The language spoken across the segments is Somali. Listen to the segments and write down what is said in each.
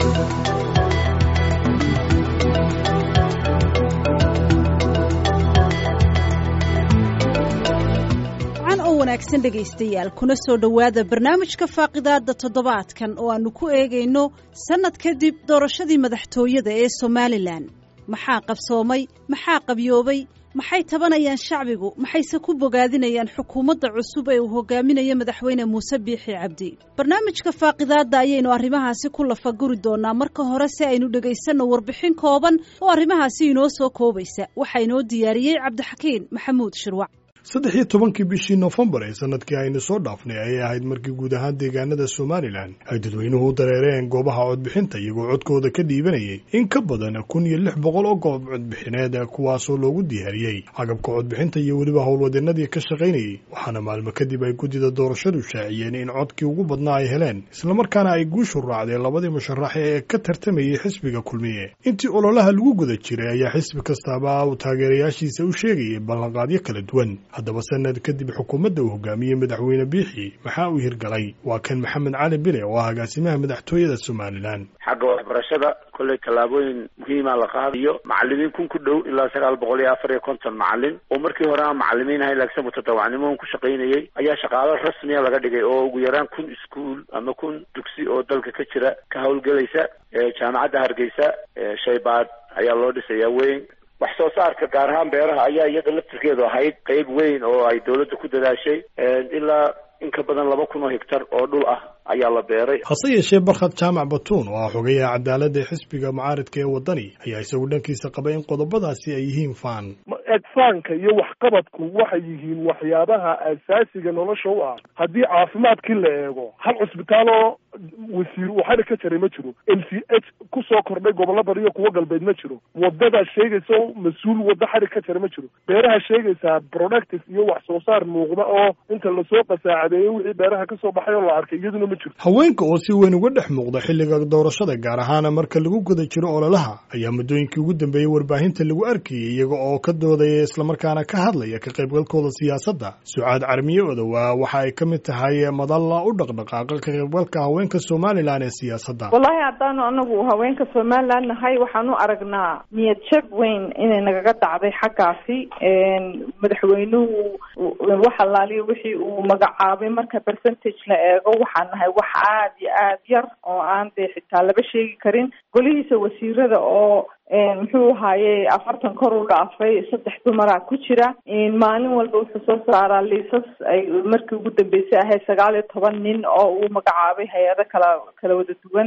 wanaagsan dhegaystayaal kuna soo dhowaada barnaamijka faaqidaada toddobaadkan oo aannu ku eegayno sannad kadib doorashadii madaxtooyada ee somalilan maxaa qabsoomay maxaa qabyoobay maxay tabanayaan shacbigu maxayse ku bogaadinayaan xukuumadda cusub ee uu hogaaminayo madaxweyne muuse biixi cabdi barnaamijka faaqidaadda ayaynu arrimahaasi ku lafaguri doonaa marka hore si aynu dhegaysanno warbixin kooban oo arrimahaasi inoo soo koobaysa waxaa inoo diyaariyey cabdixakiin maxamuud shirwac saddex iyo tobankii bishii noofembar ee sanadkii aynu soo dhaafnay ayay ahayd markii guud ahaan deegaanada somalilan ay dadweynuhu u dareereen goobaha codbixinta iyagoo codkooda ka dhiibanayay in ka badan kun iyo lix boqol oo goob codbixineed kuwaasoo loogu diyaariyey cagabka codbixinta iyo weliba howlwadeenadii ka shaqaynayay waxaana maalmo kadib ay guddida doorashadu shaaciyeen in codkii ugu badnaa ay heleen islamarkaana ay guushu raacdeen labadii musharax ee ka tartamayay xisbiga kulmiye intii ololaha lagu guda jiray ayaa xisbi kastaaba uu taageerayaashiisa u sheegayay ballanqaadyo kala duwan haddaba sanad kadib xukuumadda uu hogaamiyey madaxweyne biixi maxaa uu hirgalay waa kan maxamed cali bile oo ah agaasimaha madaxtooyada somalilan xagga waxbarashada kolley tallaabooyin muhiima la qaadayo macalimiin kun ku dhow ilaa sagaal boqol iyo afar iyo konton macalin oo markii hore aan macalimiin ahayn laakiin mutadawacnimo ku shaqaynayay ayaa shaqaalo rasmiya laga dhigay oo ugu yaraan kun iskuol ama kun dugsi oo dalka ka jira ka howlgelaysa jaamacadda hargeysa shaybaad ayaa loo dhisayaa weyn wax soo saarka gaar ahaan beeraha ayaa iyada laftirkeedu ahayd qeyb weyn oo ay dawladda ku dadaashay ilaa in ka badan laba kun oo hegtar oo dhul ah ayaa la beeray hase yeeshee barkhad jaamac batuun oo ah xogayaha cadaaladda ee xisbiga mucaaridka ee waddani ayaa isagu dhankiisa qabay in qodobadaasi ay yihiin faan egfaanka iyo waxqabadku waxay yihiin waxyaabaha asaasiga nolosha u ah haddii caafimaadkii la eego hal cusbitaal oo wasiir uu xadhig ka jaray ma jiro m c h kusoo kordhay gobollo bari iyo kuwo galbeed ma jiro waddadaa sheegaysa oo mas-uul waddo xadhig ka jara ma jiro beeraha sheegaysaa productive iyo wax soo saar muuqda oo inta lasoo qasaacadeeyey wixii beeraha kasoo baxay oo la arkay iyaduna ma jirto haweenka oo si weyn uga dhex muuqda xilliga doorashada gaar ahaana marka lagu guda jiro ololaha ayaa muddooyinkii ugu dambeeyey warbaahinta lagu arkayay iyaga oo ka doodaya islamarkaana ka hadlaya ka qaybgalkooda siyaasadda sucaad carmiye odowa waxa ay ka mid tahay madalla u dhaqdhaqaaqa ka qaybgalka haweenka somalilan ee siyaasadda wallahi haddaanu anagu haweenka somalilan nahay waxaan u aragnaa niyad jab weyn inay nagaga dhacday xaggaasi madaxweynuhu wax allaaliya wixii uu magacaabay marka percentage la eego waxaan nahay wax aada iyo aad yar oo aan dee xitaa laba sheegi karin golihiisa wasiirada oo muxuu ahaaye afartan kor u dhaafay saddex dumaraa ku jira maalin walba wuxuu soo saaraa liisas ay markii ugu dambeysay ahayd sagaal iyo toban nin oo uu magacaabay hay-ado kala kala wada duwan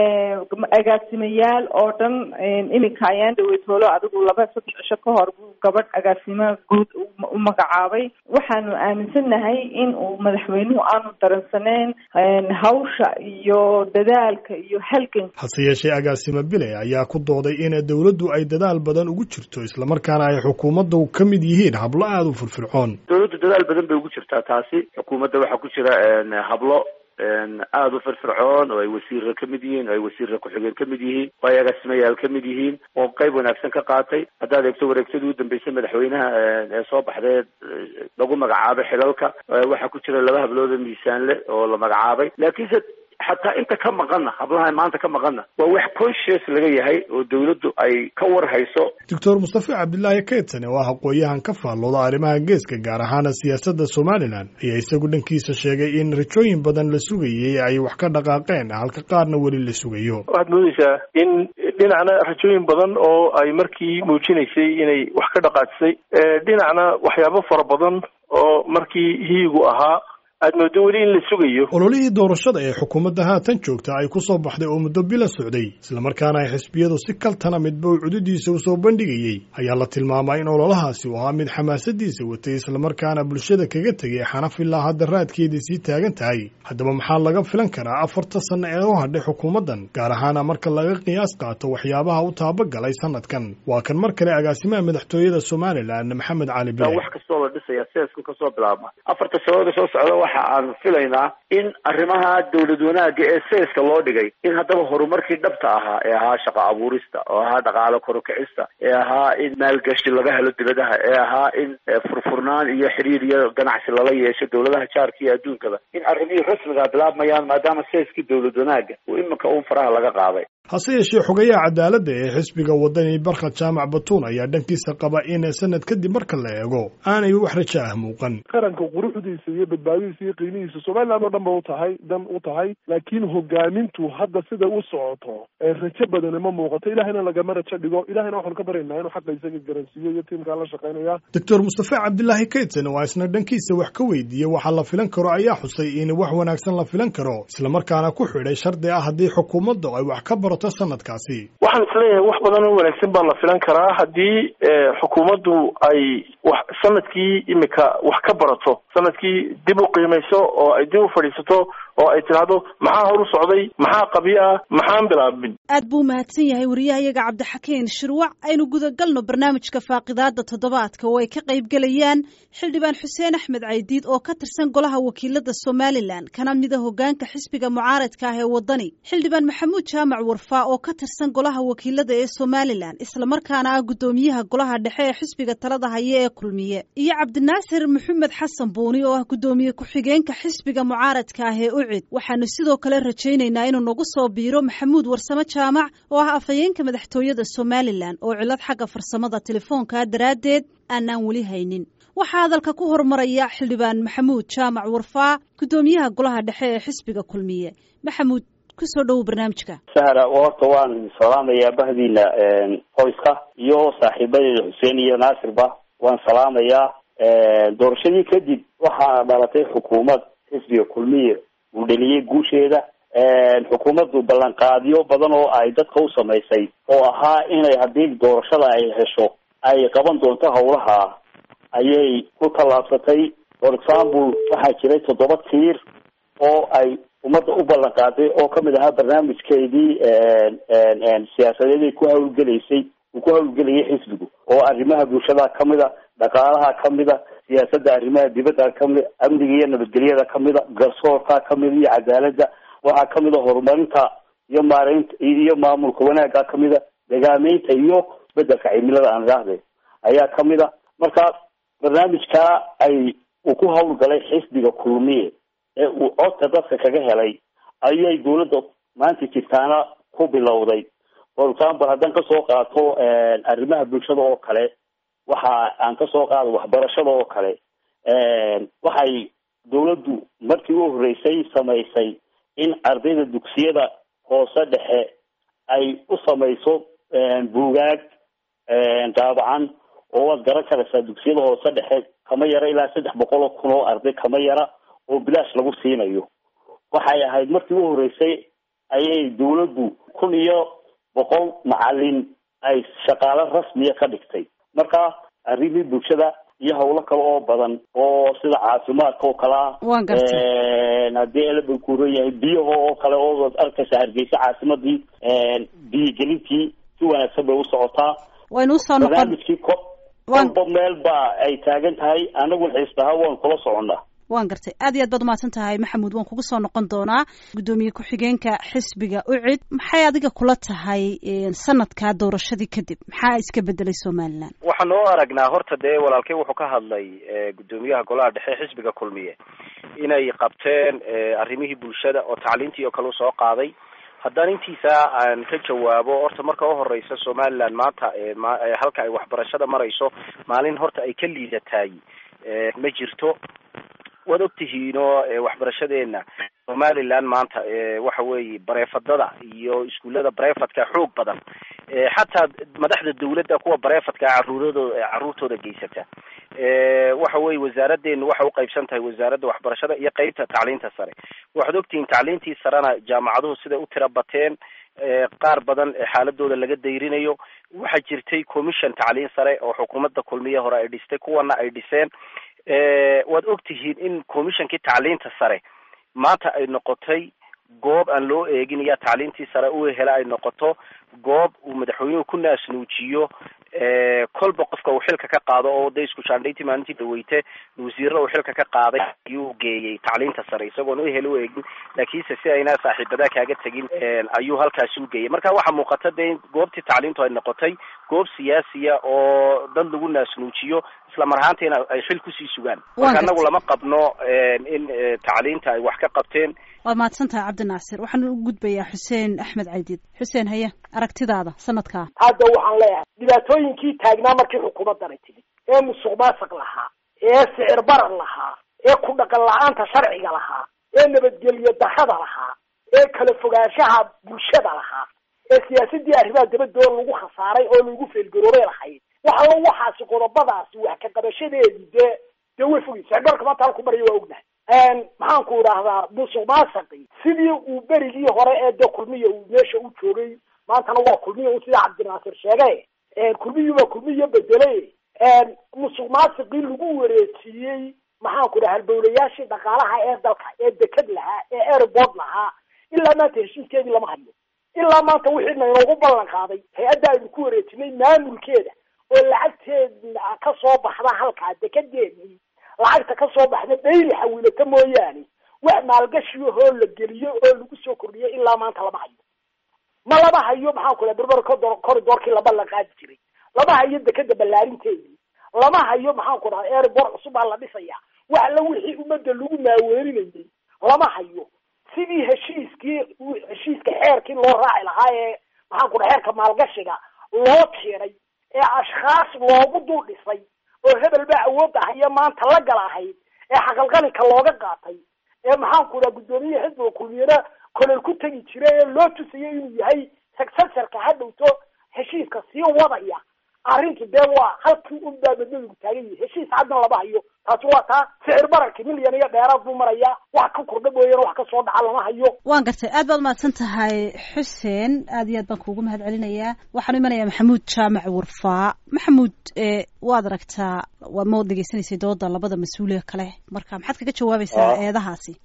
agaasimayaal oo dhan iminka ayaan dhaweytoolo adigu laba saddex cisho ka hor buu gabadh agaasimaha guud u magacaabay waxaanu aaminsannahay in uu madaxweynuhu aanu daransaneyn hawsha iyo dadaalka iyo halgan hase yeeshee agaasima bile ayaa ku dooday in dowladdu ay dadaal badan ugu jirto islamarkaana ay xukuumaddu ka mid yihiin hablo aada u firfircoon dawladdu dadaal badan bay ugu jirtaa taasi xukuumadda waxaa ku jira hablo aada u firfircoon oo ay wasiirra ka mid yihiin oo ay wasiirra ku-xigeen ka mid yihiin oo ay agaasimayaal ka mid yihiin oo qayb wanaagsan ka qaatay haddaad eegto wareegtadii u dambeysay madaxweynaha ee soo baxdee lagu magacaabay xilalka waxaa ku jira laba hablooda miisaanle oo la magacaabay laakiinse xataa inta ka maqanna hablaha maanta ka maqanna waa wax conscious laga yahay oo dawladdu ay ka war hayso doctor mustafe cabdilaahi kaytane oo ah aqooyahan ka faallooda arrimaha geeska gaar ahaana siyaasadda somalilan ayaa isagu dhankiisa sheegay in rajooyin badan la sugayey ay wax ka dhaqaaqeen halka qaarna weli la sugayo waxaad moodeysaa in dhinacna rajooyin badan oo ay markii muujinaysay inay wax ka dhaqaajisay dhinacna waxyaabo fara badan oo markii hiigu ahaa aad moodo weli in la sugayo ololihii doorashada ee xukuumadda haatan joogta ay ku soo baxday oo muddo bila socday islamarkaana ay xisbiyadu si kaltana midba uu cududiisa u soo bandhigayey ayaa la tilmaamaa in ololahaasi uu ahaa mid xamaasadiisa watay islamarkaana bulshada kaga tegay xanaf ilaa hadda raadkeedii sii taagan tahay haddaba maxaa laga filan karaa afarta sanno ee u hadhay xukuumaddan gaar ahaana marka laga qiyaas qaato waxyaabaha u taabagalay sanadkan waa kan mar kale agaasimaha madaxtooyada somalilan maxamed cali bile wax kastoo la dhisaya seesku kasoo bilaabma afarta sanooda soo socda waxa aan filaynaa in arrimaha dawlad wanaagga ee seeska loo dhigay in haddaba horumarkii dhabta ahaa ee ahaa shaqo abuurista oo ahaa dhaqaalo korukicista ee ahaa in maalgashi laga helo dibadaha ee ahaa in furfurnaan iyo xiriir iyo ganacsi lala yeesho dawladaha jaarka iyo adduunkaba in arrimihii rasmiga bilaabmayaan maadaama seeskii dawlad wanaagga uu iminka uun faraha laga qaaday hase yeeshee xogayaha cadaaladda ee xisbiga wadani barkhad jaamac batuun ayaa dhankiisa qaba in sanad kadib marka la eego aanay wax rajo ah muuqan qaranka quruxdiisa iyo badbaadadiisa iyo qiimihiisa somaliland oo dhan ba u tahay dan u tahay laakiin hogaamintu hadda sida u socoto rajo badani ma muuqato ilahayna lagama rajo dhigo ilahayna waxaanu ka baryaynaa inuu xaqa isaga garansiiyo iyo tiimkaa la shaqaynaya doctor mustafe cabdilaahi kaydsan waa isna dhankiisa wax ka weydiiyey waxa la filan karo ayaa xusay in wax wanaagsan la filan karo islamarkaana ku xidhay shardi ah haddii xukuumaddu ay wax ka barato sanadkaasi waxaan isleeyahay wax badan oo wanaagsan baa la filan karaa haddii xukuumaddu ay wax sanadkii imika wax ka barato sanadkii dib u qiimayso oo ay dib u fadhiisato oo ay tidhaahdo maxaa hor u socday maxaa qabi ah maxaan bilaabin aad buu umahadsan yahay wariyahayaga cabdixakiin shirwac aynu gudagalno barnaamijka faaqidaada toddobaadka oo ay ka qayb gelayaan xildhibaan xuseen axmed caydiid oo ka tirsan golaha wakiilada somalilan kana mida hogaanka xisbiga mucaaradka ah ee wadani xildhibaan maxamuud jaamac warfaa oo ka tirsan golaha wakiilada ee somalilan islamarkaana ah guddoomiyaha golaha dhexe ee xisbiga talada haya ee kulmiye iyo cabdinaasir maxamed xasan buuni oo ah guddoomiye ku-xigeenka xisbiga mucaaradka ah ee ucid waxaanu sidoo kale rajaynaynaa inuu nagu soo biiro maxamuud warsame jaamac oo ah afhayeenka madaxtooyada somalilan oo cilad xagga farsamada telefoonka daraaddeed aanaan weli haynin waxaa hadalka ku horumaraya xildhibaan maxamuud jaamac warfaa guddoomiyaha golaha dhexe ee xisbiga kulmiye maxamuud kusoo dhowow barnaamijka sahra horta waan salaamayaa bahdiina qoyska iyo saaxiibadeeda xuseen iyo naasirba waan salaamayaa doorashadii kadib waxaa dhalatay xukuumad xisbiga kulmiye uu dheliyey guusheeda xukuumaddu ballanqaadyo badan oo ay dadka u samaysay oo ahaa inay haddii doorashada ay hesho ay qaban doonto howlaha ayay ku tallaabsatay for example waxaa jiray toddoba tiir oo ay ummadda u ballan qaaday oo kamid ahaa barnaamijkeedii siyaasadeed ay ku hawlgelaysay uu ku hawlgelayay xisbigu oo arrimaha bulshada kamida dhaqaalaha kamida siyaasadda arrimaha dibadda kamid amniga iyo nabadgelyada kamida garsoorka kamida iyo cadaaladda waxaa kamida horumarinta iyo maareynta iyo maamulka wanaagga kamida degaameynta iyo isbedelka cimilada aan idhaahde ayaa kamida marka barnaamijkaa ay uu ku hawlgalay xisbiga kulmiye ee uu codka dadka kaga helay ayay dawladda maanta jirtaana ku bilowday for example haddaan kasoo qaato arrimaha bulshada oo kale waxa aan kasoo qaado waxbarashada oo kale waxay dawladdu markii u horreysay samaysay in ardayda dugsiyada hoose dhexe ay u samayso buugaag daabacan oo waad garan karaysaa dugsiyada hoose dhexe kama yara ilaa saddex boqol oo kun oo arday kama yara oo bilaash lagu siinayo waxay ahayd markii u horreysay ayay dawladdu kun iyo boqol macalin ay shaqaalo rasmiya ka dhigtay marka arrimii bulshada iyo hawlo kale oo badan oo sida caafimaadka oo kale ah waan gartay haddii elaba kuuran yahay biyaha oo kale oo arkaysa hargeysa caasimadii biyogelintii si wanaagsan bay u socotaa waynu usoo noqon barnaamijkii ko kolba meel ba ay taagan tahay anaguna xiisbaha waan kula soconnaa waan gartay aad iyo aad baad umahadsan tahay maxamuud waan kugu soo noqon doonaa guddoomiye ku-xigeenka xisbiga ucid maxay adiga kula tahay sanadkaa doorashadii kadib maxaa iska bedelay somalilan waxaan oo aragnaa horta dee walaalkey wuxuu ka hadlay guddoomiyaha golaha dhexe xisbiga kulmiye inay qabteen arrimihii bulshada oo tacliintii oo kale usoo qaaday haddaan intiisa aan ka jawaabo horta marka uhoreysa somaliland maanta halka ay waxbarashada marayso maalin horta ay ka liidataay ma jirto waad ogtihiinoo waxbarashadeena somaliland maanta waxa weeye bareefadada iyo iskuullada bareefadka xoog badan xataa madaxda dawladda kuwa bareefadka caruuradooda caruurtooda geysata waxa weye wasaaradeenu waxay uqaybsan tahay wasaaradda waxbarashada iyo qeybta tacliinta sare waxaad ogtihiin tacliintii sarena jaamacaduhu siday u tira bateen qaar badan xaaladooda laga dayrinayo waxaa jirtay commission tacliin sare oo xukuumadda kulmiye hore ay dhistay kuwana ay dhiseen waad ogtihiin in commissionkii tacliinta sare maanta ay noqotay goob aan loo eegin iya tacliintii sare u hela ay noqoto goob uu madaxweynuhu ku naasnuujiyo kolba qofka uu xilka ka qaado oo de isku shaandhayntii maalintii dhaweyte wasiirada uu xilka ka qaaday ayuu geeyey tacliinta sare isagoon u hel u eegin laakiinse si ayna saaxiibadaa kaaga tegin ayuu halkaasi u geeyey marka waxaa muuqata de in goobtii tacliintu ay noqotay goob siyaasiya oo dad lagu naasnuujiyo isla mar ahaantiina ay xil kusii sugaan marka anagu lama qabno in tacliinta ay wax ka qabteen waad mahadsan tahay cabdinaasir waxaan u gudbayaa xuseen axmed caydiid xuseen haye aragtidaada sanadkaa hadda waxaan leeyahay dhibaatooyinkii taagnaa markii xukuumaddanay timid ee musuq maasuq lahaa ee sicir barar lahaa ee ku dhaqan la-aanta sharciga lahaa ee nabadgelyo darrada lahaa ee kala fogaanshaha bulshada lahaa ee siyaasadii arrimaha dabadoo lagu khasaaray oo lagu feelgaroobay lahayd waxalo waxaasi qodobadaasi wax ka qabashadeedii dee dee way fogay sicirbarka maanta halku maraya waa ognahay maxaanku idhaahdaa musuq maasaqi sidii uu berigii hore ee de kulmiya uu meesha u joogay maantana waa kulmiya u sida cabdinaasir sheegay kulmiyuba kulmiya bedelay musuq maasiqii lagu wareejiyey maxaanku dhaha halbowlayaashii dhaqaalaha ee dalka ee deked lahaa ee airport lahaa ilaa maanta heshiiskeedii lama hayo ilaa maanta wixii naynoogu ballan qaaday hay-adda aynu ku wareejinay maamulkeeda oo lacagteeda ka soo baxda halkaa dekedeedii lacagta ka soo baxda dhayli xawiilata mooyaane wax maalgashiyahoo la geliyo oo lagu soo kordhiyo ilaa maanta lama hayo ma lama hayo maxaan ku dhaha berber corridorkii laba la qaadi jiray lama hayo dekeda ballaarinteedii lama hayo maxaan ku dhaha airport cusub baa la dhisaya wax alla wixii ummadda lagu maaweerinayay lama hayo sidii heshiiskii heshiiska xeerkii loo raaci lahaa ee maxaan ku dhaha xeerka maalgashiga loo tiiray ee ashkhaas loogu dul dhisay oo hebel baa awoodda haya maanta la gal ahayd ee xaqalqalinka looga qaatay ee maxaanku dhaha guddoomiye xisbiga kulmiyana kolol ku tegi jira ee loo tusayay inuu yahay successorka ha dhowto heshiiska sii wadaya arrintu dee waa halkii un baa madmadigu taagan yahay heshiis caddan lama hayo taasi waa taa sicir bararki milyan iyo dheeraad buu marayaa wax ka kordha mooyana wax kasoo dhaca lama hayo waan gartay aad baad umahadsan tahay xuseen aad iyo aad baan kuugu mahad celinayaa waxaan imanayaa maxamuud jaamac warfaa maxamuud waad aragtaa waa ma degeysanaysay dooda labada mas-uuliya kale marka maxaad kaga jawaabaysaa eedahaasi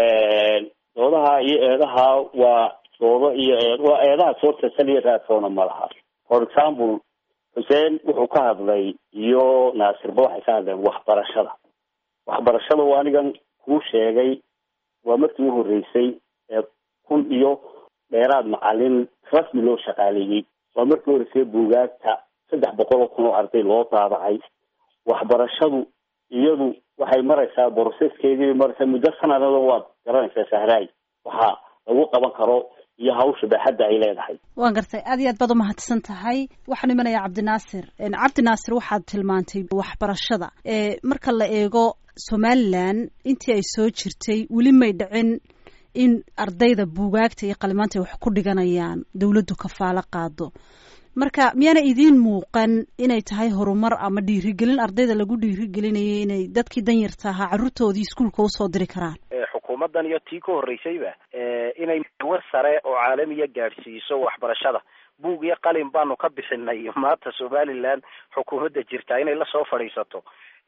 doodaha iyo eedaha waa doodo iyo eed waa eedaha soo tasaliya raadsoona ma laha for example xuseen wuxuu ka hadlay iyo naasirba waxay ka hadleen waxbarashada waxbarashada waa anigan kuu sheegay waa markii u horreysay ee kun iyo dheeraad macalin rasmi loo shaqaaleeyey waa markii horreysay buugaagta saddex boqol oo kun oo arday loo daabacay waxbarashadu iyadu waxay maraysaa boroseskeedii maraysaa muddo sanadada waad garanaysaa sahraay waxaa lagu qaban karo iyo hawsha baaxadda ay leedahay waan gartay aad iyo aad baad umahadsan tahay waxaan imanayaa cabdinaasir cabdinaasir waxaad tilmaantay waxbarashada marka la eego somalilan intii ay soo jirtay weli may dhicin in ardayda buugaagta iyo qalimaanta ay wax ku dhiganayaan dawladdu kafaalo qaado marka miyaana idiin muuqan inay tahay horumar ama dhiirigelin ardayda lagu dhiirigelinayay inay dadkii danyarta ahaa carruurtoodii iskuolka usoo diri karaan xukuumaddan iyo tii ka horreysayba inay war sare oo caalamiya gaadhsiiso waxbarashada buug iyo qalin baanu ka bixinay maanta somaliland xukuumadda jirta inay lasoo fadhiisato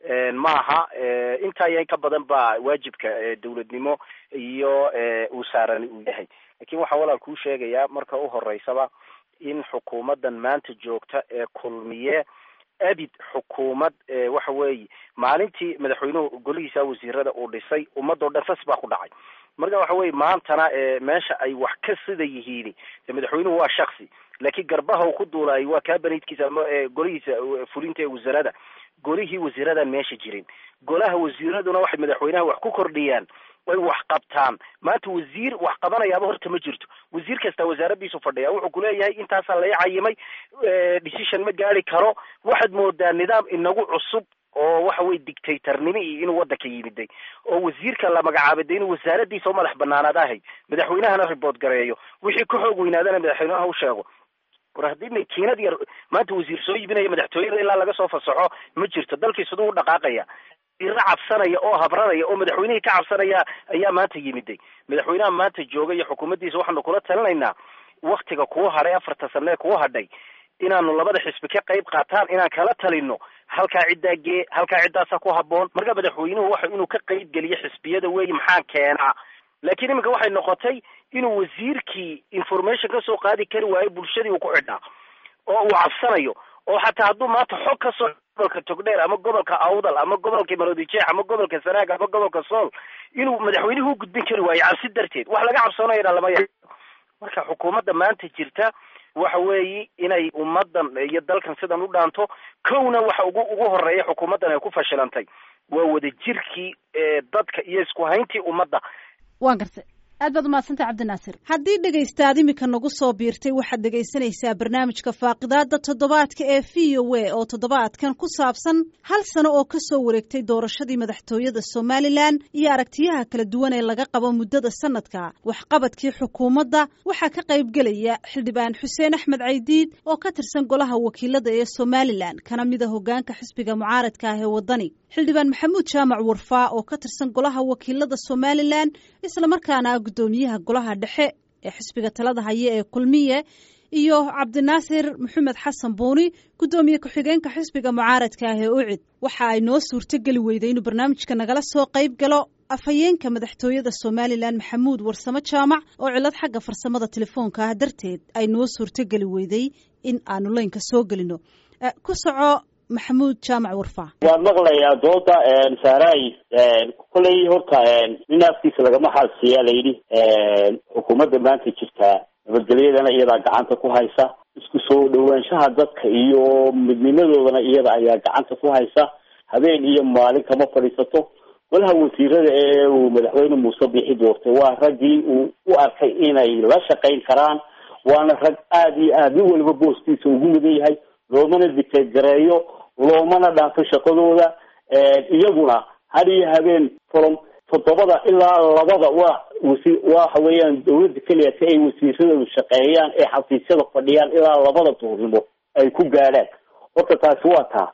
maaha intaa iyo in ka badan baa waajibka dawladnimo iyo uu saaran uu yahay lakin waxaan walaal kuu sheegayaa marka u horeysaba in xukuumaddan maanta joogta ee kulmiye abid xukuumad waxa weeye maalintii madaxweynuhu golihiisa wasiirada uu dhisay ummadoo dhan sas baa ku dhacay marka waxa weye maantana meesha ay wax ka sida yihiin madaxweynuhu waa shaksi laakiin garbaha uu ku duulaay waa kaabaniidkiisa ama golihiisa fulinta ee wasarada golihii wasiiradan meesha jirin golaha wasiiraduna waxay madaxweynaha wax ku kordhiyaan way wax qabtaan maanta wasiir wax qabanayaaba horta ma jirto wasiir kasta wasaaradiisu fadhiya wuxuu kuleeyahay intaasaa lai cayimay decision ma gaari karo waxaad moodaa nidaam inagu cusub oo waxa weye dictatornimo iyo inuu waddanka yimiday oo wasiirka la magacaabay de inuu wasaaradiisa u madax banaanaad ahay madaxweynahana report gareeyo wixii ka xoog weynaadana madaxweynaha u sheego war haddii makiinad yar maanta wasiir soo iibinaya madaxtooyada ilaa laga soo fasaxo ma jirto dalkii siduu u dhaqaaqaya ira cabsanaya oo habranaya oo madaxweynihii ka cabsanaya ayaa maanta yimiday madaxweynaha maanta jooga iyo xukuumaddiisa waxaanu kula talinaynaa waktiga kuu hadhay afarta sane kuu hadhay inaanu labada xisbi ka qayb qaataan inaan kala talino halkaa ciddaa gee halkaa ciddaasa ku haboon marka madaxweynuhu waxa inuu ka qayb geliyo xisbiyada weeye maxaa keenaa laakiin iminka waxay noqotay inuu wasiirkii information kasoo qaadi kari waayo bulshadii uu ku xidhnaa oo uu cabsanayo oo xataa hadduu maanta xog ka soo gobolka togdheer ama gobolka awdal ama gobolka maroodijeex ama gobolka sanaag ama gobolka sool inuu madaxweynuhu u gudbin kari waayo cabsi darteed wax laga cabsoonayana lama ya marka xukuumadda maanta jirta waxa weeye inay ummadan iyo dalkan sidan u dhaanto kowna waxa ugu ugu horeeya xukuumaddan ay ku fashilantay waa wadajirkii dadka iyo isku hayntii ummadda waan gartay aad baad umahadsantay cabdinaasir haddii dhegaystaad iminka nagu soo biirtay waxaad dhegaysanaysaa barnaamijka faaqidaada toddobaadka ee v o a oo toddobaadkan ku saabsan hal sano oo ka soo wareegtay doorashadii madaxtooyada somalilan iyo aragtiyaha kala duwan ee laga qabo muddada sanadka waxqabadkii xukuumadda waxaa ka qaybgelaya xildhibaan xuseen axmed caydiid oo ka tirsan golaha wakiilada ee somalilan kana mida hogaanka xisbiga mucaaradka ah ee waddani xildhibaan maxamuud jaamac warfaa oo ka tirsan golaha wakiilada somalilan islamarkaana gudoomiyaha golaha dhexe ee xisbiga talada haya ee kulmiye iyo cabdinaasir maxamed xasan buuni gudoomiye ku-xigeenka xisbiga mucaaradka ah ee ucid waxa ay noo suurtogeli weyday inuu barnaamijka nagala soo qayb galo afhayeenka madaxtooyada somalilan maxamuud warsamo jaamac oo cilad xagga farsamada telefoonka ah darteed ay noo suurtogeli weyday in aanu leynka soo gelino ku soco maxamuud jaamac warfaa waan maqlayaa dooda saaray koley horta nin afkiisa lagama xaalsiiyaa layidhi xukuumadda maanta jirtaa nabadgelyadana iyadaa gacanta ku haysa isku soo dhawaanshaha dadka iyo midnimadoodana iyada ayaa gacanta ku haysa habeen iyo maalin kama fadhiisato golaha wasiirada ee uu madaxweyne muuse bixi doortay waa raggii uu u arkay inay la shaqayn karaan waana rag aada iyo aada nin waliba booskiisa ugu mudan yahay loomana dictate gareeyo loomana dhaafo shaqadooda iyaguna had iyo habeen from toddobada ilaa labada waa wasi waxa weeyaan dawladda keliya si ay wasiiradoodu shaqeeyaan ee xafiisyada fadhiyaan ilaa labada duurnimo ay ku gaadhaan horta taasi waa taa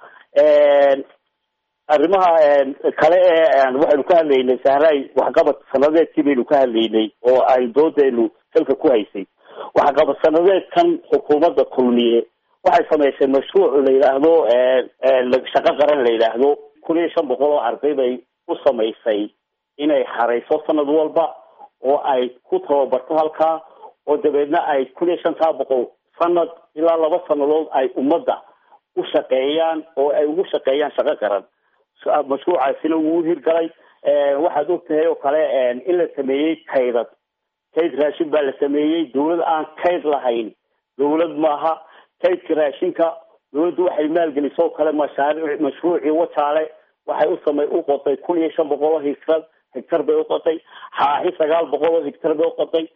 arrimaha kale ee waxaynu ka hadlaynay sahray waxqabad sanadeedkii baynu ka hadlaynay oo ay doodeenu salka ku haysay waxqabad sanadeedkan xukuumadda kulmiye waxay samaysay mashruuc la yidhaahdo shaqo qaran la yidhaahdo kun iyo shan boqol oo arday bay u samaysay inay xarayso sanad walba oo ay ku tababarto halkaa oo dabeedna ay kun iyo shantaa boqol sanad ilaa laba sanadood ay ummadda u shaqeeyaan oo ay ugu shaqeeyaan shaqo qaran mashruucaasina wuu hirgalay waxaad og tahay oo kale in la sameeyey kaydad kayd raashin baa la sameeyey dawlad aan kayd lahayn dawlad maaha kaydka raashinka dawladdu waxay maalgelisoo kale mashaariic mashruucii wajaale waxay u samay u qotay kun iyo shan boqol oo higtar higtar bay uqotay xaaxi sagaal boqol oo higtar bay uqotay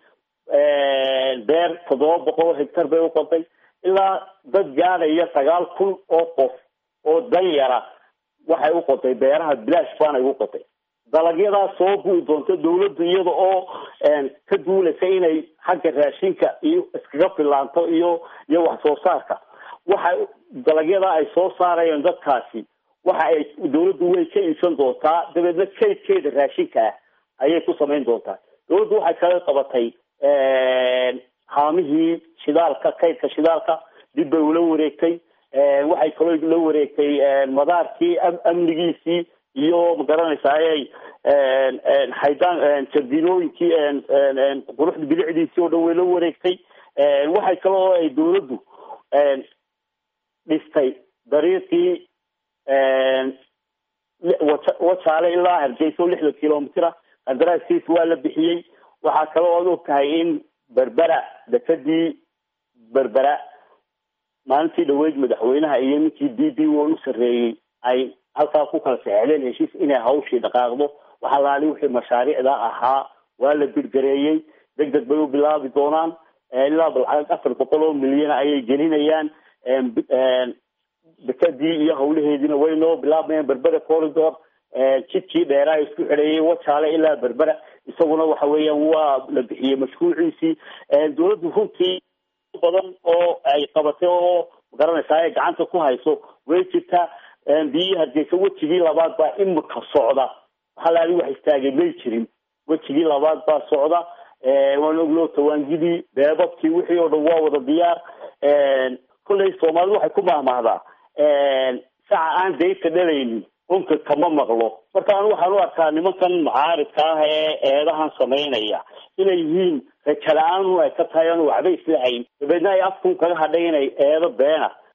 beer toddoba boqol oo higtar bay uqotay ilaa dad gaadhaya sagaal kun oo qof oo danyara waxay uqotay beeraha bilaash baanay uqotay dalagyadaas soo gui doonto dawladdu iyada oo ka duulaysa inay xagga raashinka iyo iskaga filaanto iyo iyo wax soo saarka waxa dalagyadaa ay soo saarayeen dadkaasi waxa ay dawladdu way ka iibsan doontaa dabeedna kaydkeeda raashinka ah ayay ku samayn doontaa dawladdu waxay kaga qabatay haamihii shidaalka kaydka shidaalka dib bay ula wareegtay waxay kaloo la wareegtay madaarkii amnigiisii iyo magaranaysaay haydaan jardinooyinkii quruxda bilicdiisii oo dhan way la wareegtay waxay kaloo ay dawladdu dhistay dariiqii wajaale ilaa hargeysa oo lixdan kilomitira qandaraaskiis waa la bixiyey waxaa kaloo ad og tahay in berbera dekadii berbera maalintii dhaweyd madaxweynaha iyo ninkii d b o u sarreeyey ay halkaa ku kala saxeexdeen heshiis inay hawshii dhaqaaqdo waxaa laali wixii mashaariicda ahaa waa la birgareeyey deg deg bay u bilaabi doonaan ilaa balcag afar boqol oo milyan ayay gelinayaan dekadii iyo hawlaheediina way noo bilaabmayaan berbera corridor jidkii dheeraa isku xidheeyay wajaale ilaa berbera isaguna waxa weeyaan waa la bixiyey mashruuciisii dawladdu runtii badan oo ay qabatay oo magaranaysaa ay gacanta ku hayso way jirtaa biyihii hargeysa wejigii labaad baa imika socda halaali wax istaagay may jirin wejigii labaad baa socda waan oglo tawaangidii beebabkii wixii oo dhan waa wada diyaar kolley soomaalidu waxay ku mahmahdaa saca aan dayta dhalaynin unka kama maqlo marka anu waxaan u arkaa nimankan mucaaridka ah ee eedahan samaynaya inay yihiin raja la-aan ay ka tahay aan waxba islahayn dabeedna ay afkun kaga hadhay inay eedo beena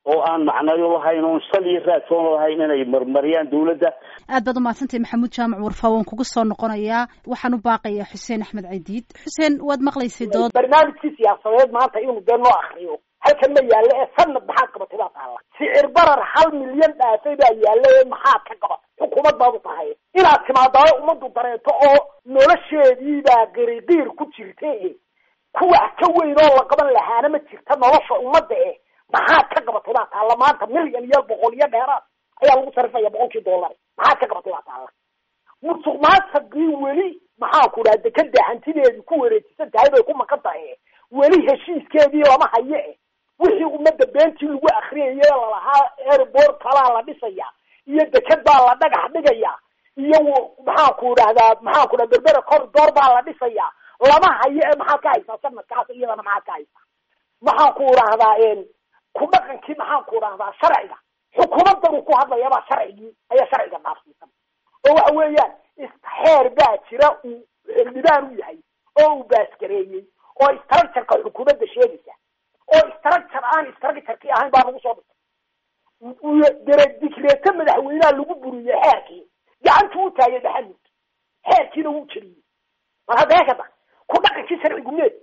oo aan macnayo lahayn oon sal iyo raadsoon lahayn inay marmariyaan dawladda aad baad umahadsantahay maxamuud jaamac warfaa waan kugu soo noqonayaa waxaan u baaqayaa xuseen axmed caydiid xuseen waad maqlaysay dood barnaamijkii siyaasadeed maanta inuu dee noo akriyo halkan ma yaallo ee sanad maxaad qabatay baa taalla sicir barar hal milyan dhaafay baa yaalla ee maxaad ka qabatay xukuumad baad u tahay inaad timaadaao ummaddu dareeto oo nolosheediibaa qiriqiir ku jirta e kuwax ka weyn oo la qaban lahaana ma jirta nolosha ummadda eh maxaad ka qabatay baa taalla maanta milyan iyo boqol iyo dheeraad ayaa lagu sarifaya boqolkii dollar maxaad ka qabatay baa taalla musuq maasaqii weli maxaa ku dhaha dekada hantideedii ku wareejisan tahay bay ku maqan tahay weli heshiiskeedii lama hayo eh wixii ummadda beentii lagu akriyayay lalahaa airport kalaa la dhisaya iyo deked baa la dhagax dhigaya iyo maxaa ku dhahdaa maxaa ku dhaha berbera corridor baa la dhisaya lama hayo ee maxaad ka haysaa sanadkaas iyadana maxaad ka haysaa maxaan ku dhahdaa ku dhaqankii maxaan ku dhahdaa sharciga xukuumaddan uu ku hadlayabaa sharcigii ayaa sharciga dhaafsiisan oo waxa weeyaan xeer baa jira uu xildhibaan u yahay oo uu baaskareeyey oo structureka xukuumadda sheegaysa oo structure aan structurkii ahayn baa lagu soo dhigtay dere dikreeto madaxweyneha lagu buriyey xeerkii gacantu u taagay maxamud xeerkiina wuu jeliyey mar hadda heekada ku dhaqankii sharcigu meed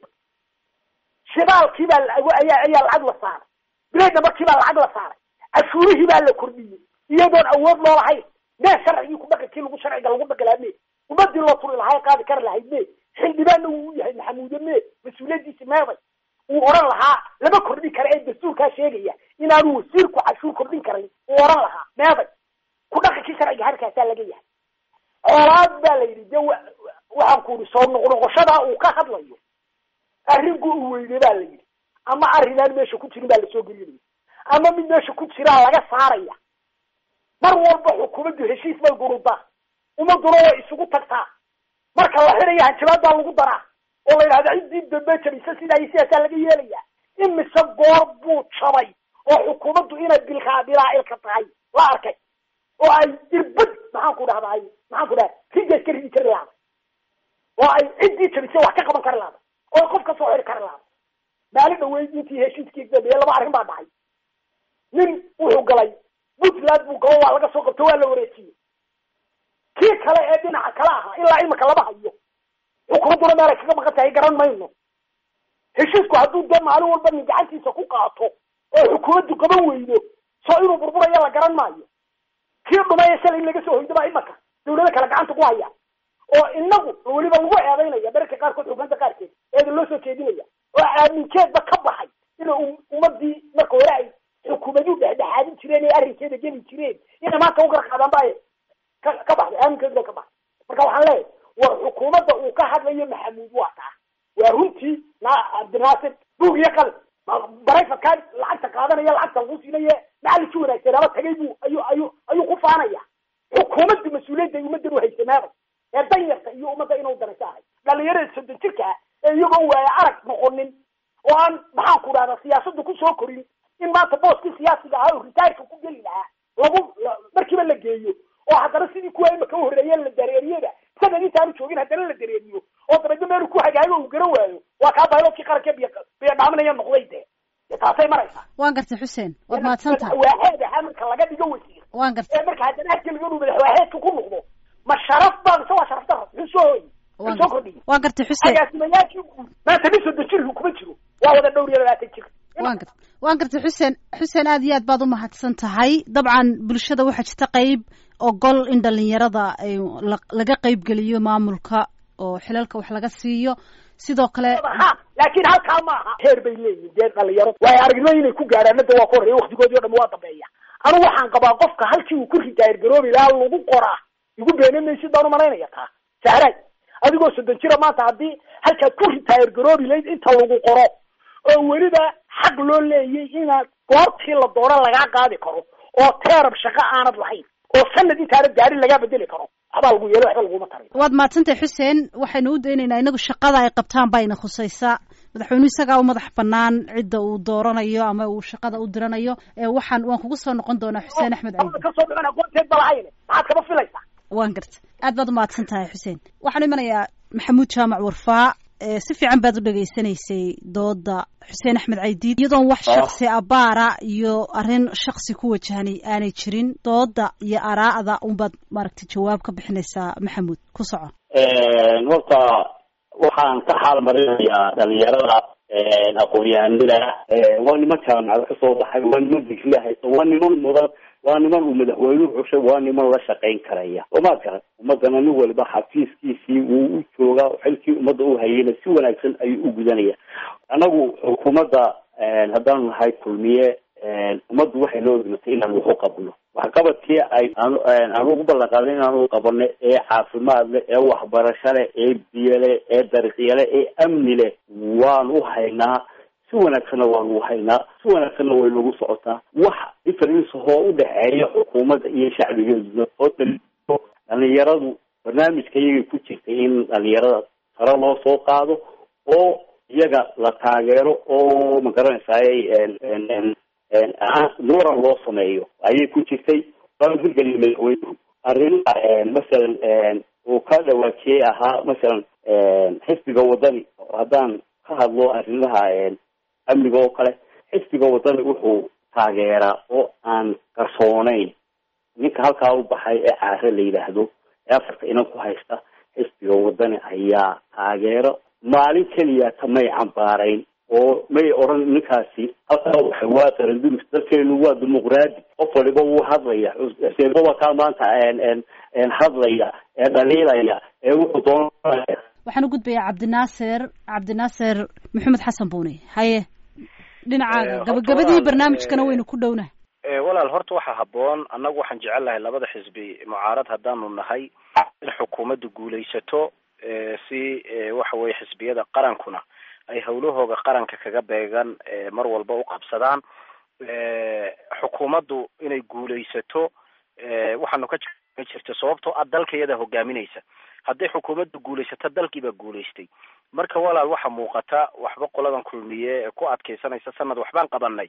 shidaalkii baa ayaa ayaa lacag la saaray bileedna markii baa lacag la saaray cashuurihii baa la kordhiyey iyadoon awood loo lahayn mee sharcigii ku dhaqankii lagu sharciga lagu dhaqilaa mee ummadii loo turi lahaa qaadi kari lahayd mee xildhibaanna wuu u yahay maxamuude mee mas-uuliyadiisi meeday uu oran lahaa lama kordhin kara ee dastuurkaa sheegaya inaanu wasiirku cashuur kordhin karayn uu oran lahaa meeday ku dhaqankii sharciga harkaasaa laga yahay coolaad baa la yidhi de waxaan ku yidhi soo noqnoqoshadaa uu ka hadlayo arrinku uu weyne baa la yidhi ama arrinaan meesha ku jirin baa lasoo gelinaya ama mid meesha ku jiraa laga saaraya mar walba xukuumaddu heshiis bay gurudaa ummaduna way isugu tagtaa marka la xidhaya hanjabaad baa lagu daraa oo la yidhahda ciddii dambe jabisa sidaa iyo sidaasaa laga yeelaya imise goor buu jabay oo xukuumaddu inay bilkaa bilaa-ilka tahay la arkay oo ay irbad maxaan ku dhahday maxaan ku dhaha rigaas ka ridi kari lahday oo ay ciddii jabisay wax ka qaban kari lahday oo qof ka soo xiri kari lahday maalin dhaweyd intii heshiiskii dambeeye laba arrin baa dhacay nin wuxuu galay puntland buu galo waa laga soo qabto waa la wareejiyey kii kale ee dhinaca kale ahaa ilaa imika lama hayo xukuumadduna meel ay kaga maqan tahay garan mayno heshiisku hadduu dee maalin walba nin gacantiisa ku qaato oo xukuumaddu qaban weydo soo inuu burburayo la garan maayo kii dhumay shalay in laga soo hoydo baa imaka dawlado kale gacanta ku haya oo inagu weliba lagu eedaynaya mararka qaarkood xukuumadda qaarkeed eeda loo soo jeedinaya oo aaminkeedba ka baxay ina ummadii marka hore ay xukuumaduhu dhexdhexaadin jireen ee arrinkeeda geli jireen inay maanta u garqaadaan ba ka ka baxday aaminkeedu bay ka baxday marka waxaan leeyahay war xukuumadda uu ka hadlayo maxamuud waa taa waa runtii na cabdinaasir buug iyo qalin barayfadkaa lacagta qaadanaya lacagta lagu siinaye macallinkii wanaagsanaba tagay buu ayuu ayuu ayuu ku faanaya xukuumadda mas-uuliyadda ay ummaddan u haysamaaday ee danyarta iyo ummadda inuu danaysa ahay dhalinyarada soddon jirka ah ee iyagoo waaya arag noqonin oo aan maxaan ku dhahdaa siyaasadda kusoo korin in maanta booskii siyaasiga ahaa oo ritaarka ku geli lahaa lagu markiiba la geeyo oo haddana sidii kuwa imaka u horreeyeen la dareeriyada sanad intaanu joogin haddana la dareeriyo oo dabeedna meelu ku hagaago uu garan waayo waa kaa bayloodkii qaranka biy biyo dhaaminaya noqday dee dee taasay maraysaa waan gartay xuseen waad mahadsantahay madaxwaaxeed ahaa marka laga dhigo wasiir waan gartay ee marka haddana ageliga inuu madaxwaaxeedka ku noqdo ma sharaf baa mise waa sharaf daro muxuu soo hoyi muxuu soo kordhiyey waan gartay xuseen agaasimayaashii maanta nin soddon jirku kuma jiro waa wada dhowr iyo labaatan jir waan gartay waan gartay xuseen xuseen aad iyo aad baad u mahadsan tahay dabcan bulshada waxaa jirta qeyb ogol in dhalinyarada laga qeyb geliyo maamulka oo xilalka wax laga siiyo sidoo kale ha laakiin halkaa ma aha heer bay leeyihin dee dhalinyaro waayo aragnimo inay ku gaadhaan hadda waa ka horreeya waktigoodii o dham waa dambeeya anigu waxaan qabaa qofka halkii uu ku ritaayir garoobi lahaa lagu qoraa igu beene maysid baan umalaynaya taa sahraay adigoo soddon jira maanta haddii halkaad ku ritaayir garoobi layd inta lagu qoro oo weliba xaq loo leeyay inaad goortii la doono lagaa qaadi karo oo teerab shaqo aanad lahayn oo sanad intaanad gaarin lagaa bedeli karo waxbaa lagu yeelo waxba laguma taray waad mahadsantahay xuseen waxaynu u daynaynaa inagu shaqada ay qabtaan bayna khusaysaa madaxweynuhu isagaa u madax banaan cidda uu dooranayo ama uu shaqada u diranayo waxaan waan kugu soo noqon doonaa xuseen axmed caydi kasoo dhicin aqoonteed ba lahayn maxaad kama filaysaa waan garta aad baad umahadsan tahay xuseen waxaan imanayaa maxamuud jaamac warfaa si fiican baad u dhegaysanaysay dooda xuseen axmed caydiid iyadoon wax shaksi abaara iyo arrin shaksi ku wajahanay aanay jirin dooda iyo araa'da unbaad maaragtay jawaab ka bixinaysaa maxamuud ku soco horta waxaan ka xaal marinayaa dhalinyarada aqoon-yahanada waa niman jaamacad kasoo baxay waa niman digri haysta waa niman mudan waa niman uu madaxweynuhu xushay waa niman la shaqayn karaya somaad garan ummadana nin waliba xafiiskiisii wuu u joogaa xilkii ummadda u hayayna si wanaagsan ayuu u gudanaya anagu xukuumadda haddaanu nahay kulmiye ummaddu waxay noo dhimatay inaan waxu qabno waxqabadkii ay aan ugu ballan qaaday inaanu qabano ee caafimaad leh ee waxbarasho leh ee biyo leh ee dariiqyo leh ee amni leh waan u haynaa si wanaagsanna waanu u haynaa si wanaagsanna way nagu socotaa wax difference oo udhexeeya xukuumadda iyo shacbigeeduna oo daliilo dhalinyaradu barnaamijka iyagay ku jirtay in dhalinyarada sare loo soo qaado oo iyaga la taageero oo magaranaysaay nuuran loo sameeyo ayay ku jirtay waana hirgeliya madaxweynuhu arrimaha masalan uu ka dhawaajiyey ahaa masalan xisbiga wadani haddaan ka hadlo arrimaha amniga oo kale xisbiga wadani wuxuu taageeraa oo aan qarsooneyn ninka halkaa u baxay ee caare la yidhaahdo ee afarta inan ku haysta xisbiga wadani ayaa taageero maalin keliya ta may cambaarayn oo may odhan ninkaasi halkaa waxay waa qaranduris dalkeenu waa dimuqraadi qof waliba wuu hadlaya xuseenba waa kaa maanta hadlaya ee dhaliilaya ee wuxuu doonaya waxaan u gudbayaa cabdinaasir cabdinaasir maxamed xasan buuni haye dhinacaaga gabagabadii barnaamijkana waynu ku dhownahay walaal horta waxaa haboon annagu waxaan jecel lahay labada xisbi mucaarad haddaanu nahay in xukuumaddu guulaysato si waxa weye xisbiyada qarankuna ay hawlahooga qaranka kaga beegan mar walba u qabsadaan xukuumaddu inay guulaysato waxaanu ka jirta sababtoo ah dalka iyada hogaaminaysa hadday xukuumaddu guulaysato dalkiibaa guulaystay marka walaal waxaa muuqata waxba qoladan kulmiye ee ku adkaysanaysa sanad waxbaan qabanay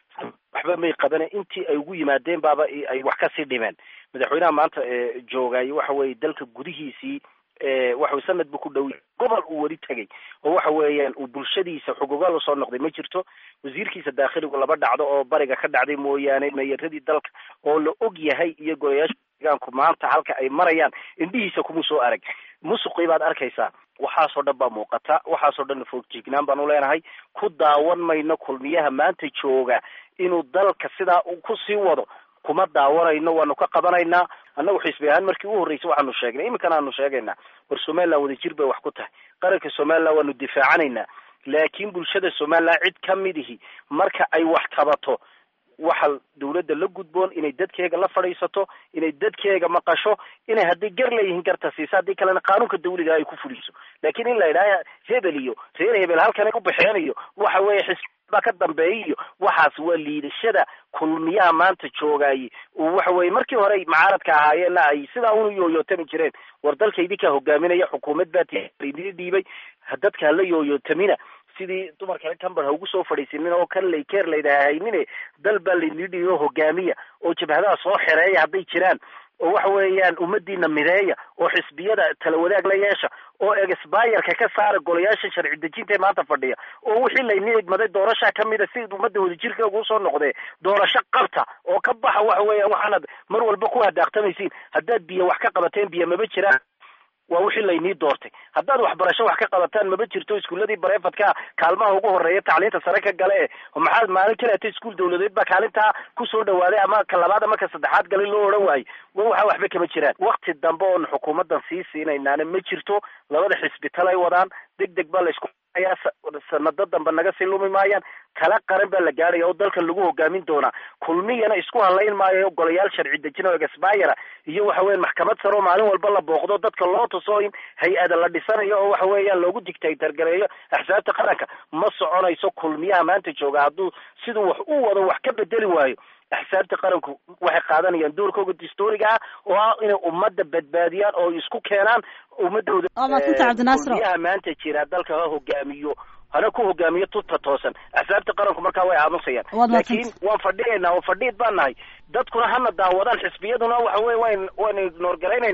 waxba may qabane intii ay ugu yimaadeen baaba ay wax kasii dhimeen madaxweynaha maanta joogay waxa weye dalka gudihiisii waxawy sanad bu ku dhow gobol uu weli tegay oo waxa weeyaan uu bulshadiisa xugugaal usoo noqday ma jirto wasiirkiisa daakhiligu laba dhacdo oo bariga ka dhacday mooyaane meeyaradii dalka oo la og yahay iyo golayaasha deegaanku maanta halka ay marayaan indhihiisa kuma soo arag musuqii baad arkaysaa waxaasoo dhan baa muuqata waxaasoo dhan foogjignaan baan uleenahay ku daawan mayno kulmiyaha maanta jooga inuu dalka sidaa uu kusii wado kuma daawanayno waanu ka qabanaynaa annagu xisbi ahaan markii u horreysay waxaanu sheegnay iminkana aanu sheegaynaa war somaliland wadajir bay wax ku tahay qaranka somaliland waanu difaacanaynaa laakiin bulshada somaliland cid ka mid ihi marka ay wax tabato waxa dawladda la gudboon inay dadkeega la fadhiisato inay dadkeega maqasho inay hadday gar leeyihiin garta siisa haddii kalena qaanuunka dawliga ay ku fuliso laakiin in la yidhaaha hebel iyo reer hebel halkanay u baxeen iyo waxa weeye xisbi baa ka dambeeya iyo waxaas waa liidashada kulmiyaha maanta joogaaye waxa weye markii hore macaaradka ahaayeenna ay sidaa unu yooyootami jireen war dalka idinkaa hogaaminaya xukuumad baa idin dhiibay dadka hala yooyootamina sidii dumarka camber ha ugu soo fadhiisinin oo kan laykeer laydhaha haynine dal baa laydin dhiibi oo hogaamiya oo jabhadaha soo xereeya hadday jiraan oo waxa weeyaan ummadiina mideeya oo xisbiyada tala wadaag la yeesha oo exbayerka ka saara golayaasha sharci dejinta ee maanta fadhiya oo wixii layni idmaday doorasha kamida si ummadda wadajirka ugu soo noqdee doorasho qabta oo ka baxa waxa weeyaan waxaanad mar walba ku hadaaqtamaysiin haddaad biyo wax ka qabateen biyo maba jiraan waa wixii laynii doortay haddaad waxbarasho wax ka qabataan maba jirto iskuuladii bareefadka kaalmaha ugu horeeya tacliinta sare ka gale e maxaad maalin kaleeta iskuul dawladeed baa kaalintaa kusoo dhawaaday ama ka labaad ama ka saddexaad galin loo odhan waayo waxa waxba kama jiraan wakti dambe oon xukuumaddan sii siinaynaana ma jirto labada xisbi talay wadaan deg deg baa laysku ayaa sanado dambe naga sii lumi maayaan kala qaran baa la gaadhaya oo dalkan lagu hogaamin doonaa kulmiyana isku halayn maayo golayaal sharci dejin oo exbayera iyo waxa weyan maxkamad sare oo maalin walba la booqdo dadka loo tuso in hay-ada la dhisanayo oo waxa weeyaan loogu digtaytargareeyo axsaabta qaranka ma soconayso kulmiyaha maanta jooga hadduu siduu wax u wado wax ka bedeli waayo axsaabta qaranku waxay qaadanayaan doorkooga dastuuriga ah oo ah inay ummadda badbaadiyaan oo isku keenaan ummadooda kulmiyaha maanta jira dalka ha hogaamiyo hana ku hogaamiyo tuta toosan axsaabta qaranku markaa way aamusayaan laakiin waan fadhiyaynaa oo fadhiid baan nahay dadkuna hana daawadaan xisbiyaduna waxa weye wan waynu ignoor garaynaynaa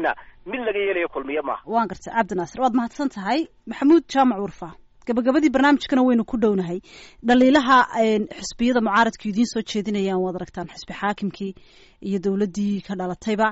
mid laga yeelayo kulmiye maaha waan gartay cabdi naasir waad mahadsan tahay maxamuud jaamac warfa gabagabadii barnaamijkana waynu ku dhownahay dhaliilaha xisbiyada mucaaradka idiin soo jeedinayaan waad aragtaan xisbi xaakimkii iyo dowladdii ka dhalatayba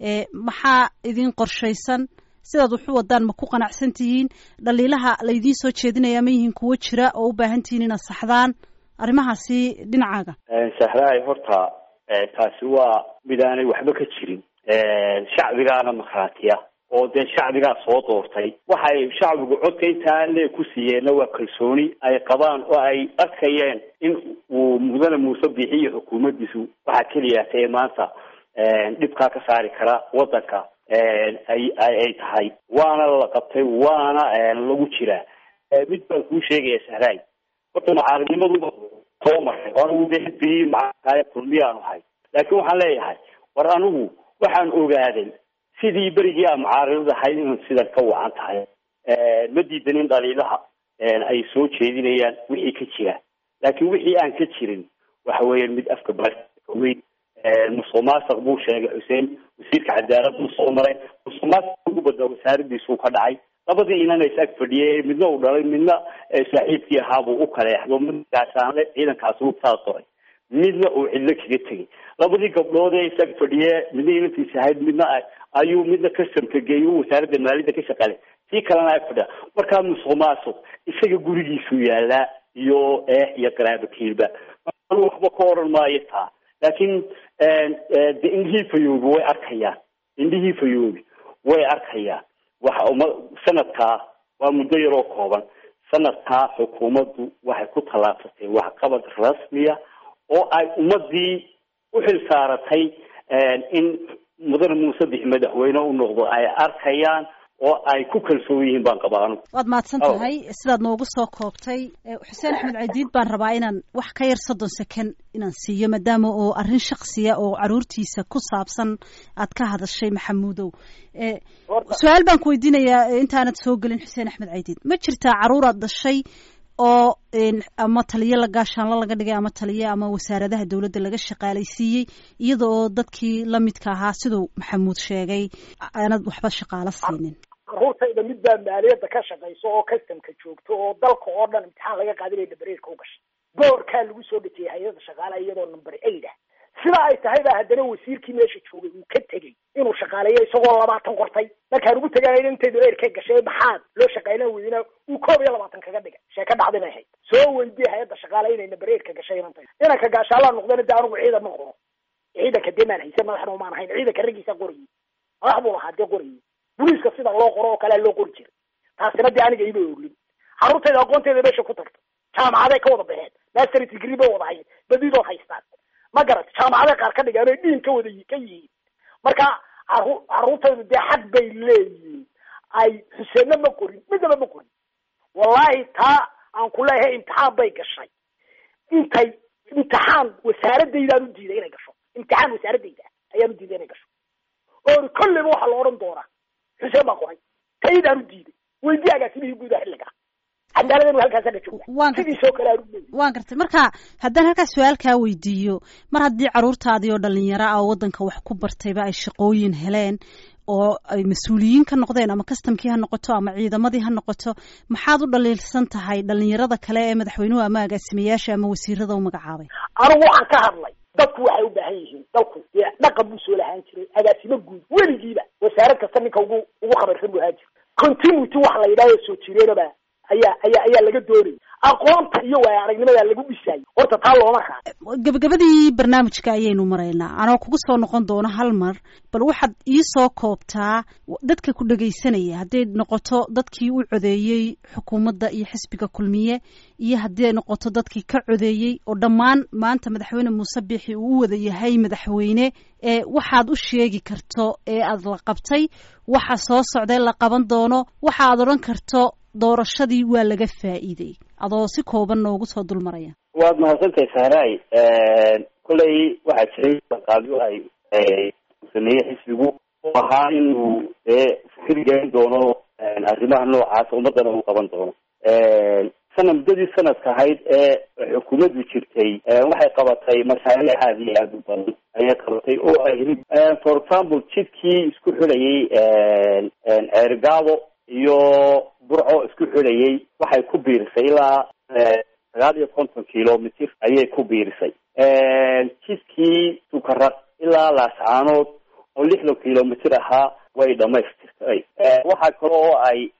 maxaa idin qorshaysan sidaad waxu wadaan ma ku qanacsan tihiin dhaliilaha laydiin soo jeedinaya ma yihiin kuwo jira oo u baahan tihiin inaad saxdaan arrimahaasi dhinacaaga sahraay horta taasi waa mid aanay waxba ka jirin shacbigaana markhaatiya oo dee shacbigaa soo doortay waxay shacbigu codka intaa lee ku siiyeenna waa kalsooni ay qabaan oo ay arkayeen in uu mudane muuse bixiyo xukuumaddiisu waxaa keliyaata ee maanta dhibkaa ka saari kara waddanka ay ay tahay waana la qabtay waana lagu jiraa mid baan kuu sheegaya sahraay horta mucaaridnimaduba soo maray anigu de xisbigii macaay kulmiyaanu ahay laakiin waxaan leeyahay war anigu waxaan ogaaday sidii berigii aan mucaaridad ahayd inay sidan ka wacan tahay ma diidanin dhaliilaha ay soo jeedinayaan wixii ka jira laakiin wixii aan ka jirin waxa weeyaan mid afka baweyn musuq maasuq buu sheegay xuseen wasiirka cadaalad buu soo maray musuq maasuq ugu badnaa wasaaradiisuu ka dhacay labadii inan is ag fadhiyay midna uu dhalay midna saaxiibkii ahaabuu u kaleexdo midkaasaanle ciidankaasi u taasoray midna uu cidlo kaga tegay labadii gabdhood ee is ag fadhiye midna inantiis ahayd midna ayuu midna customka geeyo wasaaradda maaliyadda ka shaqaale sii kalena ag fadhiya markaa musuq maasuq isaga gurigiisuu yaalaa iyo eex iyo qaraabakiilba waxba ka oran maayo taa laakiin de indhihii fayoobi way arkayaan indhihii fayoobi way arkayaan waxa uma sanadkaa waa muddo yaroo kooban sanadkaa xukuumaddu waxay ku tallaabsatay waxqabad rasmiya oo ay ummadii u xil saaratay in mudane muuse bix madaxweyne u noqdo ay arkayaan oo ay ku kalsoon yihiin baan qabaa anugu waad mahadsan tahay sidaad noogu soo koobtay xuseen axmed cadiid baan rabaa inaan wax ka yar soddon second inaan siiyo maadaama oo arrin shaksiya oo caruurtiisa ku saabsan aad ka hadashay maxamuudow su-aal baan ku weydiinayaa intaanad soo gelin xuseen axmed cadiid ma jirtaa caruuraad dhashay oo ama taliye la gaashaanlo laga dhigay ama taliye ama wasaaradaha dowladda laga shaqaalaysiiyey iyada oo dadkii lamidka ahaa siduu maxamuud sheegay aanad waxba shaqaalo siinin caruurtayda mid baa maaliyadda ka shaqayso oo customka joogto oo dalka oo dhan imtixaan laga qaadinaya dabareerka u gashay boorkaa lagu soo dhejiyay hay-adda shaqaalaha iyadoo number eight ah sida ay tahay baa haddana wasiirkii meesha joogay uu ka tegey inuu shaqaaleeyo isagoo labaatan qortay markaan ugu tegaanayna intay dabeer ka gashay maxaad loo shaqaylan weydina uu koob iyo labaatan kaga dhigay sheeka dhacday bay ahayd soo weydiyay hay-adda shaqaale inay nabareer ka gashay inantay inanka gaashaalaa noqdana de anigu ciidan ma qoro ciidanka dee maan haysan madaxna umaan ahayn ciidanka raggiisa qorayay madax buu lahaa dee qorayay boliiska sida loo qoro oo kalea loo qori jiray taasina dee aniga ima oglin carruurtayda aqoonteeda meesha ku tagto jaamacaday ka wada baxeen master degree bay wada hayn badidood haystaan ma garat jaamacaday qaar ka dhigaan oy dhiin ka wada ka yihiin marka caru carruurtaydu dee xaq bay leeyihiin ay xuseenna ma qorin midnaba ma qorin wallahi taa aan ku leeyahay imtixaan bay gashay intay imtixaan wasaaradaydaan u diiday inay gasho imtixaan wasaaradayda ayaan u diiday inay gasho oon kolleyba waxaa la odhan doonaa xuseen baa qoray taydaan u diiday weydii agaasimihii guudaha xilligaa cadaaladanu halkaasa ka jooga sidiisoo kale aan u leeyahay waan gartay marka haddaan halkaas su-aalkaa weydiiyo mar haddii carruurtaadii oo dhalinyaro ah oo waddanka wax ku bartayba ay shaqooyin heleen oo ay mas-uuliyiin ka noqdeen ama kastamkii ha noqoto ama ciidamadii ha noqoto maxaad u dhaliilsan tahay dhalinyarada kale ee madaxweynuhu ama agaasimayaasha ama wasiirada u magacaabay anigu waxaan ka hadlay dadku waxay u baahan yihiin dalku dee dhaqan buu soo lahaan jiray agaasimo guud weligiiba wasaarad kasta ninka ugu ugu khabarsan buu ahaan jiray continuity waxa la yidhahdo soo jireenaba ayaa ayaa ayaa laga doonayay aqoonta iyo waaya aragnimada lagu dhisayay horta taa looma raaco gabagabadii barnaamijka ayaynu maraynaa anoo kugu soo noqon doono hal mar bal waxaad iisoo koobtaa dadka ku dhegaysanaya hadday noqoto dadkii u codeeyey xukuumadda iyo xisbiga kulmiye iyo haddii ay noqoto dadkii ka codeeyey oo dhammaan maanta madaxweyne muuse biixi uu u wada yahay madaxweyne ee waxaad u sheegi karto ee aad la qabtay waxa soo socday la qaban doono waxa aad odhan karto doorashadii waa laga faa'iiday adoo si kooban noogu soo dul maraya waad mahadsantahay sahraay kolley waxaa jiray qaabyo ay sameeyey xisbigu oo ahaa inuu dee fikir gelin doono arrimaha noocaasa ummadana uu qaban doono sana muddadii sanadka ahayd ee xukuumaddu jirtay waxay qabatay mashaariic aada iyo aada u badan ayay qabatay oo ay for example jidkii isku xidhayay ceerigaabo iyo burco isku xidhayay waxay ku biirisay ilaa sagaal iyo konton kilomitr ayay ku biirisay jidkii sukaraq ilaa laascaanood oo lixdan kilomitr ahaa way dhamaystirtay waxaa kale oo ay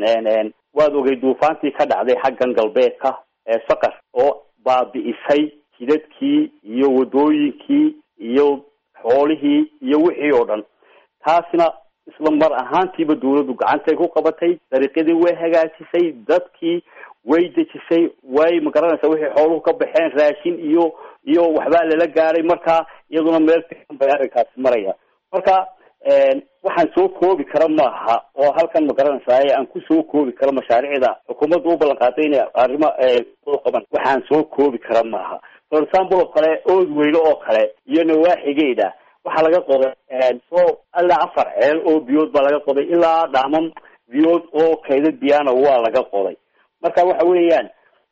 waad ogay duufaantii ka dhacday xaggan galbeedka saqar oo baabi'isay jidadkii iyo wadooyinkii iyo xoolihii iyo wixii oo dhan taasna isla mar ahaantiiba dawladdu gacantay ku qabatay dariiqyadii way hagaajisay dadkii way dejisay way magaranaysa wixii xooluhu ka baxeen raashin iyo iyo waxbaa lala gaaray marka iyaduna meel fiican bay arrinkaasi maraya marka waxaan soo koobi kara maaha oo halkan magaranaysaa aan kusoo koobi karo mashaariicda xukuumadda u ballan qaaday inay arrimo qaban waxaan soo koobi kara maaha for example oo kale ood weyne oo kale iyo nawaaxigeeda waxaa laga qoday so ilaa afar ceel oo biyood baa laga qoday ilaa dhaamam biyood oo kaydad biyana waa laga qoday marka waxa weeyaan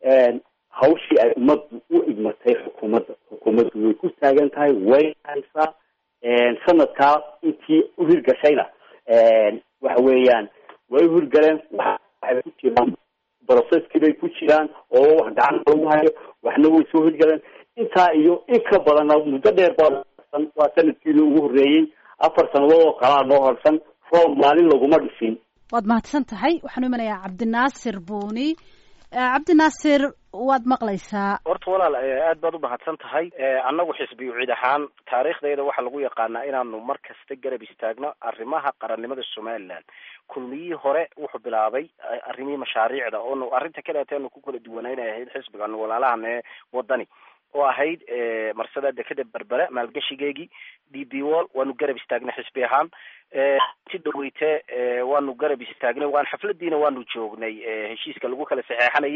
hawshii ay ummaddu u igmatay xukuumadda xukuumaddu way ku taagan tahay way haysaa sanadkaa intii uhirgashayna waxa weeyaan way uhirgaleen waxay ku jiraan processkii bay ku jiraan oo wax gacan lagu hayo waxna way soo hirgaleen intaa iyo in ka badanna muddo dheer baa waa sanadkiina ugu horreeyey afar sanadood oo kalaa noo horsan roob maalin laguma dhisin waad mahadsan tahay waxaan u imanayaa cabdinaasir buuni cabdinaasir waad maqlaysaa horta walaal aad baad u mahadsan tahay annagu xisbiyu cid ahaan taariikhdayda waxaa lagu yaqaanaa inaanu mar kasta garab istaagno arrimaha qarannimada somaliland kulmiyihii hore wuxuu bilaabay arrimihii mashaariicda oonu arrinta kaleeta aanu ku kala duwanaynay ahayd xisbigaanu walaalahan ee wadani oo ahayd marsada dekeda berbere maalgashigeegii d b wall waanu garab istaagnay xisbi ahaan si dhaweyte waanu garab istaagnay waan xafladiina waanu joognay heshiiska lagu kala saxeexanayay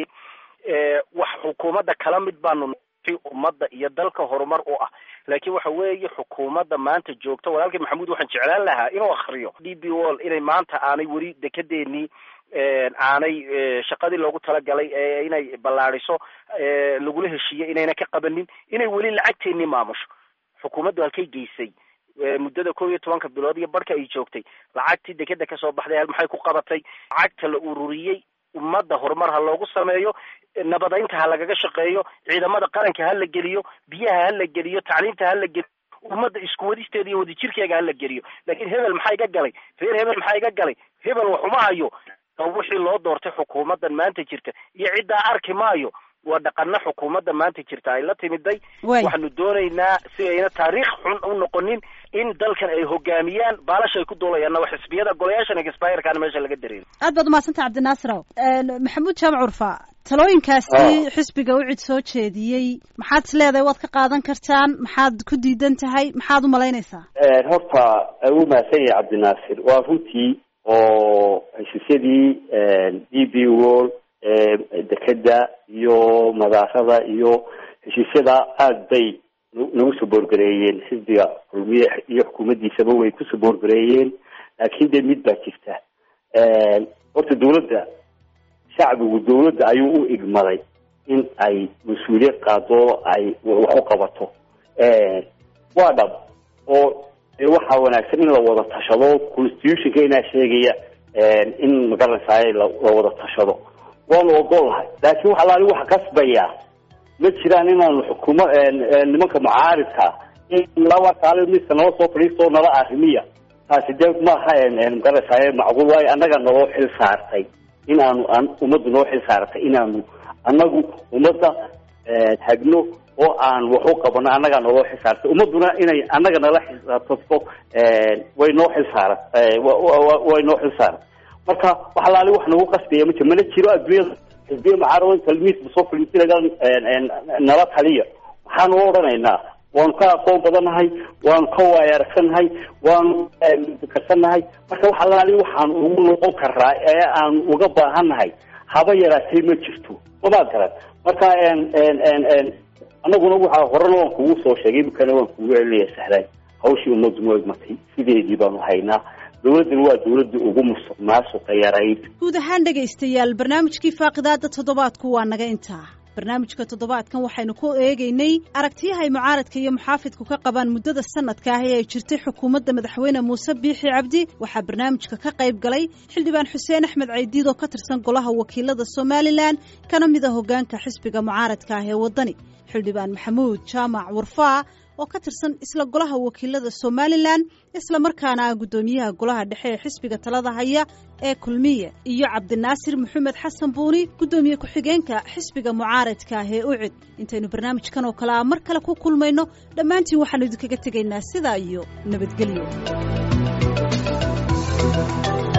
wax xukuumadda kala mid baanu ummadda iyo dalka horumar u ah laakiin waxa weeye xukuumadda maanta joogta walaalkii maxamuud waxaan jeclaan lahaa inuu akriyo d b wall inay maanta aanay weli dekedeenii aanay shaqadii loogu talagalay ee inay ballaadiso lagula heshiiyey inayna ka qabanin inay weli lacagteennii maamusho xukuumaddu halkay geysay muddada kow iyo tobanka bilood iyo barhka ay joogtay lacagtii dekeda kasoo baxday maxay ku qabatay lacagta la ururiyey ummadda horumar ha loogu sameeyo nabadaynta ha lagaga shaqeeyo ciidamada qaranka ha la geliyo biyaha ha la geliyo tacliinta ha la geliyo ummadda isku wadisteeda iyo wadajirkeega ha la geliyo laakiin hebel maxaa iga galay reer hebel maxaa iga galay hebel waxuma hayo wixii loo doortay xukuumaddan maanta jirta iyo ciddaa arki maayo waa dhaqano xukuumadda maanta jirta ay la timiday waxaanu doonaynaa si ayna taariikh xun u noqonin in dalkan ay hogaamiyaan baalasha ay ku duulayaanna waa xisbiyada golayaashan expirekaana meesha laga dareero aad baad umahadsantay cabdinaasiraw maxamuud jaamac curfa talooyinkaasi xisbiga u cid soo jeediyey maxaad is leedahay waad ka qaadan kartaan maxaad ku diidan tahay maxaad u malaynaysaa horta u mahadsan yahay cabdinaasir waa runtii oo heshiisyadii d b wall dekeda iyo madaarada iyo heshiisyada aada bay nagu soo boorgareeyeen xisbiga kulmiye iyo xukuumaddiisaba way ku soo boorgareeyeen laakiin dee mid baa jirta horta dawladda shacbigu dawladda ayuu u igmaday in ay mas-uuliyad qaado ay wax u qabato waa dhab oo waxaa wanaagsan in la wada tashado constitutionka inaa sheegaya in magaranaysaay la wada tashado waanu ogolahay laakiin wax alaali waxa kasbaya ma jiraan inaanu xukuuma nimanka mucaaridka in laba kaali miska nala soo fadhiisto nala arrimiya taasi dee maaha magaranaysaay macquul waayo annaga naloo xil saartay in aanu ummaddu noo xil saartay inaanu annagu ummadda hagno oo aan wax u qabano annagaa naloo xil saartay ummadduna inay annaga nala xisaabtato way noo xil saara way noo xil saaran marka wax alaali wax nagu qasbaya ma jiro mana jiro adduunyada xisbiya mucaarado talmiisba soo fadhiisinaga nala taliya waxaanu odhanaynaa waanu ka aqoon badannahay waanu ka waayaragsannahay waanu karsannahay marka wax alaali waxaan ugu noqon karaa ee aan uga baahannahay haba yaraatay ma jirto mamaad garan marka annaguna waxa horena waan kugu soo sheegay imikana waan kugu celinaya sahlan hawshii ummaddu noo igmatay sideedii baanu haynaa dawladdan waa dawladda ugu musuq maasuqa yarayd guud ahaan dhegaystayaal barnaamijkii faaqidaada toddobaadku waa naga intaa barnaamijka toddobaadkan waxaynu ku eegaynay aragtiyaha ay mucaaradka iyo muxaafidku ka qabaan muddada sanadka ah ee ay jirtay xukuumadda madaxweyne muuse biixi cabdi waxaa barnaamijka ka qayb galay xildhibaan xuseen axmed caydiid oo ka tirsan golaha wakiilada somalilan kana mid a hoggaanka xisbiga mucaaradka ah ee waddani xildhibaan maxamuud jaamac warfaa oo ka tirsan isla golaha wakiilada somalilan isla markaana ah guddoomiyaha golaha dhexe ee xisbiga talada haya ee kulmiye iyo cabdinaasir maxamed xasan buuni guddoomiye ku-xigeenka xisbiga mucaaradka ah ee ucid intaynu barnaamijkan oo kale a mar kale ku kulmayno dhammaantiin waxaanu idinkaga tegaynaa sidaa iyo nabadgelyo